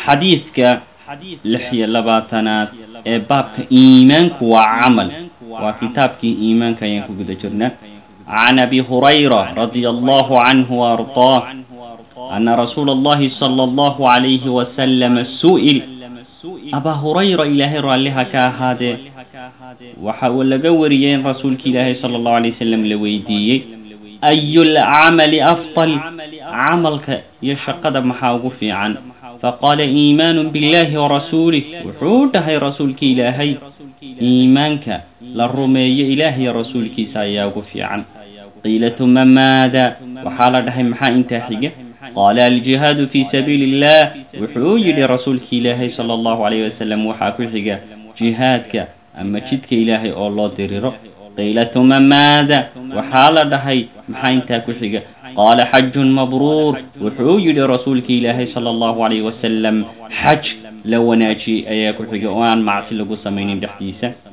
xadiidka lix iyo labaatanaad ee baabka iimaanku waa camal waa kitaabkii iimaanka ayaan ku guda jirnaa can abi hurayra radia allahu canhu waardaah ana rasuula allahi sala allahu calayhi wasalama su'il abaa hurayra ilaahay raalliha ka ahaadee waxa uu laga wariyey in rasuulka ilaahay sala allahu alay wasalam la weydiiyey ayu lcamali afdal camalka iyo shaqada maxaa ugu fiican faqaala iimaanu billahi warasuulih wuxuu dhahay rasuulka ilaahay iimaanka la rumeeyo ilaah iyo rasuulkiisa ayaa ugu fiican qiila tuma maada waxaa la dhahay maxaa intaa xiga qaala aljihaadu fii sabiili illah wuxuu yidhi rasuulka ilaahay sala allahu calayh wasalam waxaa ku xiga jihaadka ama jidka ilaahay oo loo diriro qiila tuma maada waxaa la dhahay maxaa intaa ku xiga qaala xajun mabruur wuxuu yidhi rasuulka ilaahay sala allahu calayh wasalam xaj la wanaajiyey ayaa ku xiga oo aan macsi lagu samaynin dhexdiisa